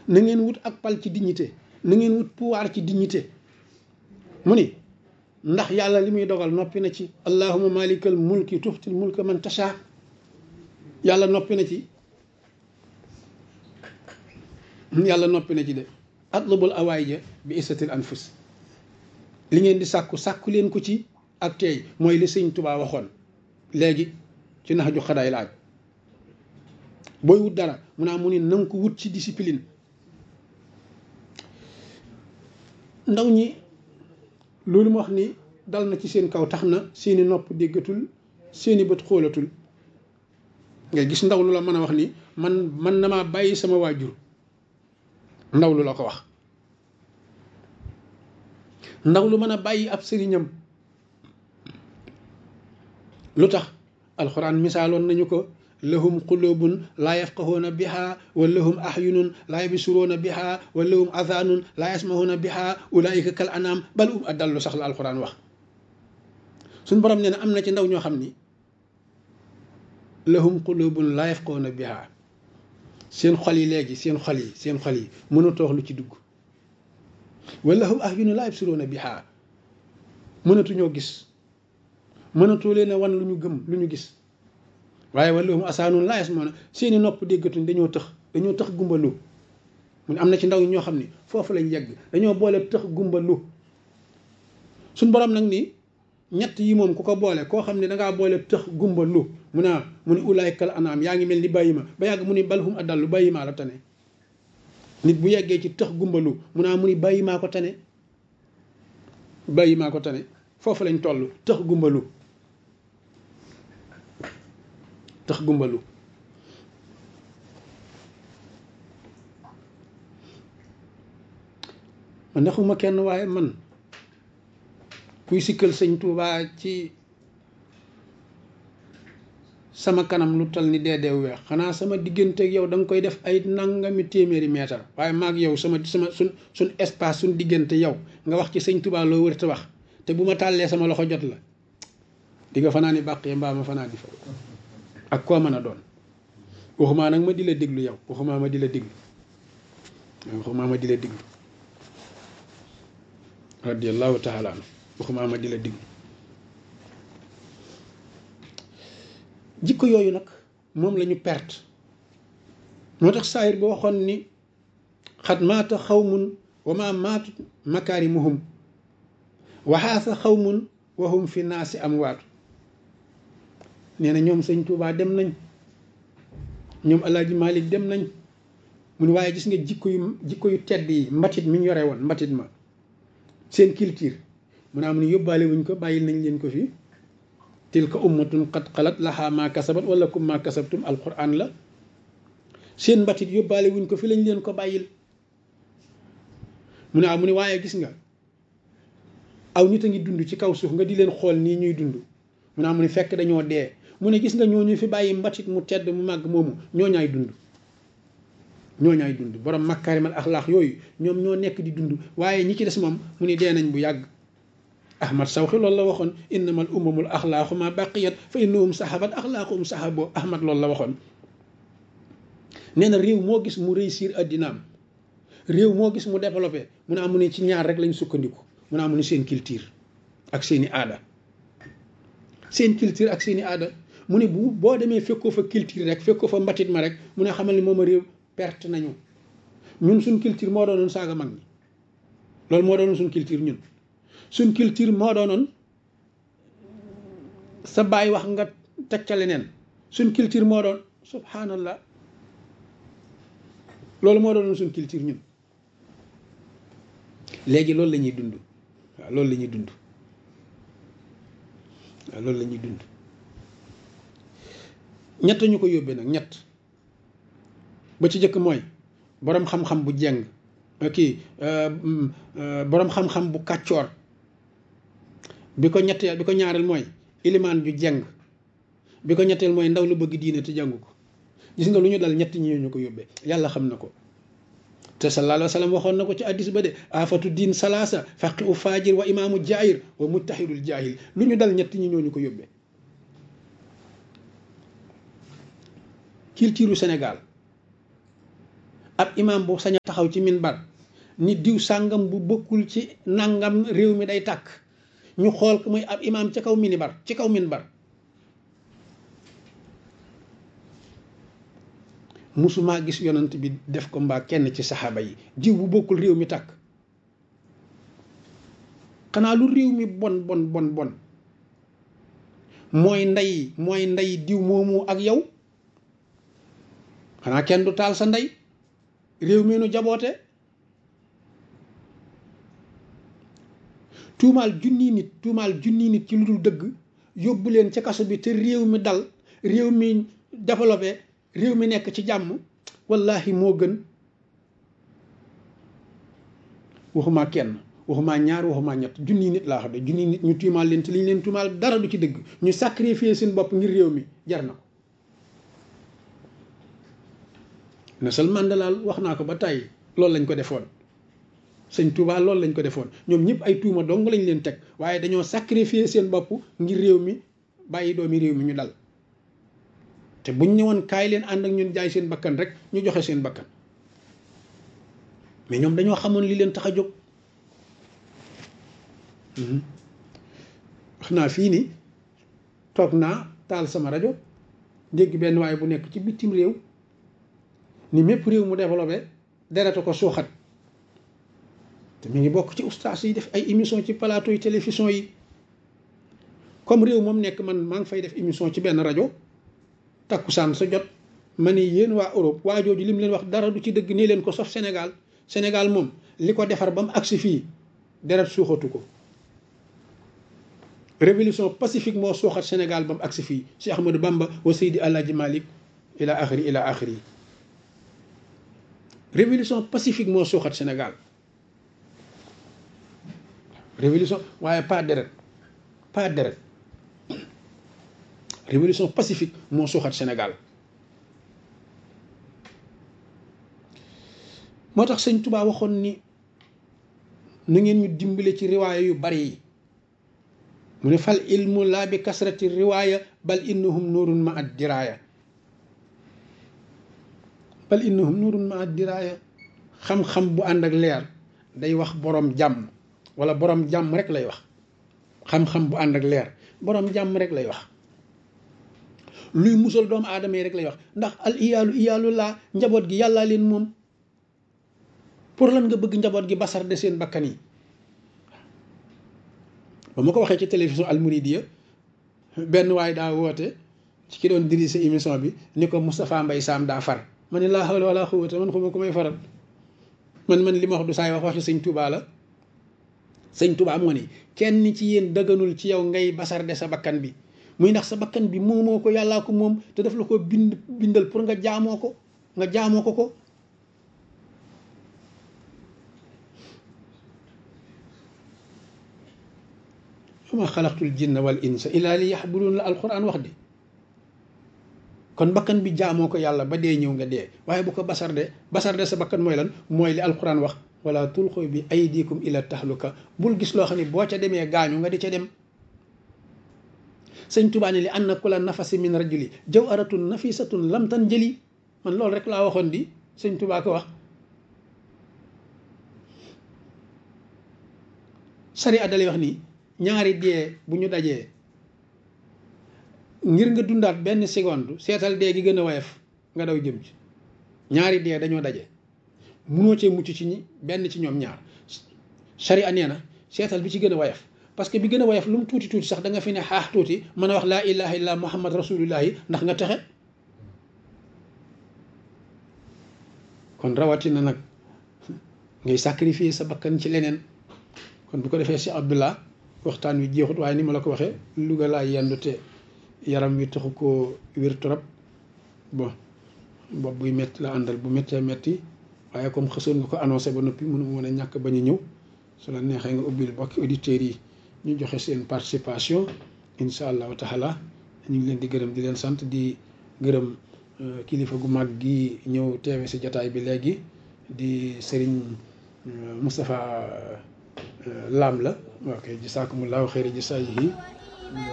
na ngeen wut ak pal ci dignité na ngeen wut pouvoir ci dignité mu ni ndax yàlla li muy dogal noppi na ci allahuma malikal mulki tuxtil mulka man tasha yàlla noppi na ci yàlla noppi na ci de atlubul awaay ja bi isatil anfus li ngeen di sàkku sàkku leen ko ci ak teey mooy li sëñ Tubaa waxoon léegi ci nax ju xadaay laaj booy wut dara mu naa mu ni nanga ko wut ci discipline ndaw ñi loolu mu wax ni dal na ci seen kaw tax na seeni nopp déggatul seeni bët xoolatul nga gis ndaw lu la mën a wax ni man man na maa bàyyi sama waajur ndaw lu la ko wax ndaw lu mën a bàyyi ab sëriñam lu tax alxuraan misaaloon nañu ko lahum qulubun laa yafqahuuna biha wa lahum ahyunun laa yabsuruuna biha wa lahum adhanun laa yasmahuuna biha ulaika kal anam bal um adallu sax la alxuraan wax suñ borom nee na am na ci ndaw ñoo xam ni lahum qulubun laa yafqahuuna biha seen xol yi léegi seen xol yi seen xol yi mënatoo wax lu ci dugg wa lahum ahyunun laa yabsuruuna biha mënatuñoo gis mënatoo leen a wan lu ñu gëm lu ñu gis waaye wala mu asaanun laa yasmauna seeni nopp déggatuñ dañoo tëx dañoo tëx gumbalu mu ne am na ci ndaw ñi ñoo xam ni foofu lañ yegg dañoo boole tëx gumbalu suñ borom nag ni ñett yi moom ku ko boole koo xam ne dangaa boole tëx gumbalu mu naa mu ni ulaykal anaam yaa ngi mel ni bàyyi ma ba yàgg mu ni balhum adallu bàyyi maa la tane nit bu yeggee ci tëx gumbalu mu naa mu ni bàyyi maa ko tane bàyyi maa ko tane foofu lañ toll tëx gumbalu tax gumbalu man naxuma kenn waaye man kuy sikkal sëñ Tuubaa ci sama kanam lu tal ni dee dee weex xanaa sama diggante ak yow da nga koy def ay nangami téeméeri meetar waaye maag yow sama sama suñ suñ espace suñ diggante yow nga wax ci sëñ Tuubaa loo wër te wax te bu ma tàllee sama loxo jot la di nga fanaa ni bàqee mbaa ma fanaa di fa ak koo mën a doon waxumaa nag ma di la déglu yow waxumaa ma di la déglu waxumaa ma di la déglu radiallahu taala anu waxumaa ma di la déglu jikko yooyu nag moom la ñu perte moo tax saayir ba waxoon ni xat maata xawmun wa ma maatu makaarimuhum waxaasa xawmun wa hum fi naasi amwaatu nee na ñoom sëñ Tuubaa dem nañ ñoom Alaaji Malik dem nañ mu ne waaye gis nga jikko yu jikko yu tedd yi mbatit mi ñu yore woon mbatit ma seen culture mu ne am ni yóbbaale wuñ ko bàyyil nañ leen ko fi tilka ummatun qad xalat lahaa maa kasabat wala kum maa kasabtum alquran la seen mbatit yóbbaale wuñ ko fi lañ leen ko bàyyil mu ne ah mu ne waaye gis nga aw nit a ngi dund ci kaw suuf nga di leen xool nii ñuy dund mu ne ah mu ne fekk dañoo dee mu ne gis nga ñooñu fi bàyyi mbatit mu tedd mu màgg moomu ñooñaay dund ñooñaay dund borom makkaarimal axlaax yooyu ñoom ñoo nekk di dund waaye ñi ci des moom mu ni dee nañ bu yàgg ahmad sawxi loolu la waxoon innamal umamul axlaaqu ma baqiyat fa innahum sahabat axlaaquhum sahabo ahmad loolu la waxoon nee na réew moo gis mu réussir addinaam réew moo gis mu développé mu ne amu ne ci ñaar rek lañ sukkandiku mu ne amu ne seen culture ak seeni aada seen culture ak seeni aada mu ne bu boo demee fekkoo fa culture rek fekkoo fa mbatit ma rek mu ne xamal ni moom a réew perte nañu ñun suñ culture moo doonoon saaga mag ñi loolu moo doonoon suñ culture ñun suñ culture moo doonoon sa baay wax nga teg ca leneen suñ culture moo doon subhanallah loolu moo doonoon suñ culture ñun léegi loolu la ñuy dund waaw loolu la ñuy dund waaw loolu la ñuy dund ñett ñu ko yóbbee nag ñett ba ci jëkk mooy boroom xam-xam bu jeng kii boroom xam-xam bu kàccoor bi ko ñetteel bi ko ñaareel mooy ilimaan ju jeng bi ko ñetteel mooy ndaw lu bëgg diine te jàngu ko gis nga lu ñu dal ñett ñi ñu ko yóbbee yàlla xam na ko te sallallahu alayhi wa sallam waxoon na ko ci addis ba de afatu diin salaasa faqi u fajir wa imaamu jaahir wa mujtahidul jaahil lu ñu dal ñett ñi ñoo ñu ko yóbbee culture Sénégal ab imam bu sañ a taxaw ci minbar ni diw sàngam bu bokkul ci nangam réew mi day tàkk ñu xool ko muy ab imam ci kaw minibar ci kaw minbar musumaa gis yonant bi def ko mbaa kenn ci saxaaba yi diw bu bokkul réew mi tàkk xanaa lu réew mi bon bon bon bon mooy ndey mooy ndey diw moomu ak yow xanaa kenn du taal sa ndey réew mi nu jaboote tuumaal junni nit tuumaal junni nit ci lu dul dëgg yóbbu leen ca kaso bi te réew mi dal réew mi développé réew mi nekk ci jàmm wallahi moo gën waxuma kenn waxuma ñaar waxuma ñett junni nit laa xam ne junni nit ñu tuumaal leen te li ñu leen tuumaal dara du ci dëgg ñu sacrifier seen bopp ngir réew mi jar na ko Nelson Mandela wax naa ko ba tey loolu lañ ko defoon sëñ Touba loolu lañ ko defoon ñoom ñëpp ay tuuma dong lañ leen teg waaye dañoo sacrifier seen bopp ngir réew mi bàyyi doomi réew mi ñu dal te buñ ñëwoon kaay leen ànd ak ñun jaay seen bakkan rek ñu joxe seen bakkan mais ñoom dañoo xamoon li leen tax a jóg wax naa fii ni toog naa taal sama rajo dégg benn waaye bu nekk ci bitim réew ni mépp réew mu développé dereta ko suuxat te mu ngi bokk ci ustaas yi def ay émission ci plateau yi télévision yi comme réew moom nekk man maa ngi fay def émission ci benn rajo takkusaan sa jot ma ni yéen waa Europe waa jooju li mu leen wax dara du ci dëgg nii leen ko sof Sénégal Sénégal moom li ko defar ba mu agsi fii deret suuxatu ko révolution pacifique moo suuxat Sénégal ba mu agsi fii Cheikh Ahmadou Bamba wa Seydi Alaaji Malik ila axiri ila axiri révolution pacifique moo suuxat Sénégal révolution waaye pas deret pas deret révolution pacifique moo suuxat Sénégal moo tax sëñ Touba waxoon ni na ngeen ñu dimbale ci riwaaya yu bari yi mu ne fal ilmu laa bi kasrati riwaaya bal innahum nuurun ma ad diraaya bal innahum nuurun ma ad diraaya xam-xam bu ànd ak leer day wax borom jàmm wala borom jàmm rek lay wax xam-xam bu ànd ak leer borom jàmm rek lay wax luy musal doomu aadama yi rek lay wax ndax al iyaalu iyaalu laa njaboot gi yàllaa leen moom pour lan nga bëgg njaboot gi basar de seen bakkan yi ba ma ko waxee ci télévision almouridiya benn waay daa woote ci ki doon dirige émission bi ni ko Moustapha Mbaye Sam daa far ma ne laa hawla wala quwwata man xuma ko may faral man man li ma wax du saay wax waxi sëñ Touba la sëñ Touba moo ni kenn ci yéen dëgganul ci yow ngay basar de sa bakkan bi muy ndax sa bakkan bi moomoo ko yàllaa ko moom te daf la ko bind bindal pour nga jaamoo ko nga jaamoo ko ko ma xalaqtul jinna wal insa illa li yaxbudun la alquran wax de kon bakkan bi jaamoo ko yàlla ba dee ñëw nga dee waaye bu ko basar de basar de sa bakkan mooy lan mooy li alquran wax wala tulxu bi aydikum ila tahluka bul gis loo xam ne boo ca demee gaañu nga di ca dem sëñ Tuubaa ne li anna kula nafasi min rajuli jawharatun nafisatun lam tan jëli man loolu rek laa waxoon di sëñ Tuubaa ko wax sari addalay wax nii ñaari dee bu ñu dajee ngir nga dundaat benn seconde seetal dee gi gën a woyof nga daw jëm ci ñaari dee dañoo daje munoo cee mucc ci ñi benn ci ñoom ñaar sharia nee na seetal bi ci gën a woyof parce que bi gën a woyof lu mu tuuti tuuti sax da nga fi ne xaax tuuti mën a wax laa ilaha illa muhammad rasulullahi ndax nga texe kon rawatina nag ngay sacrifier sa bakkan ci leneen kon bu ko defee si abdullah waxtaan wi jeexut waaye ni ma la ko waxee Louga laa yendu te yaram wi taxu koo wér trop bon bopp buy métti la àndal bu méttee métti waaye comme xësoon nga ko annoncé ba noppi mënu mën a ñàkk bañ a ñëw su la neexee nga ubbil bokki auditeurs yi ñu joxe seen participation incha allahu taala ñu ngi leen di gërëm di leen sant di gërëm kilifa gu mag gi ñëw teewe si jataay bi léegi di Serigne Moustapha Lam la ok jisaakumullahu xeyri jisaayihi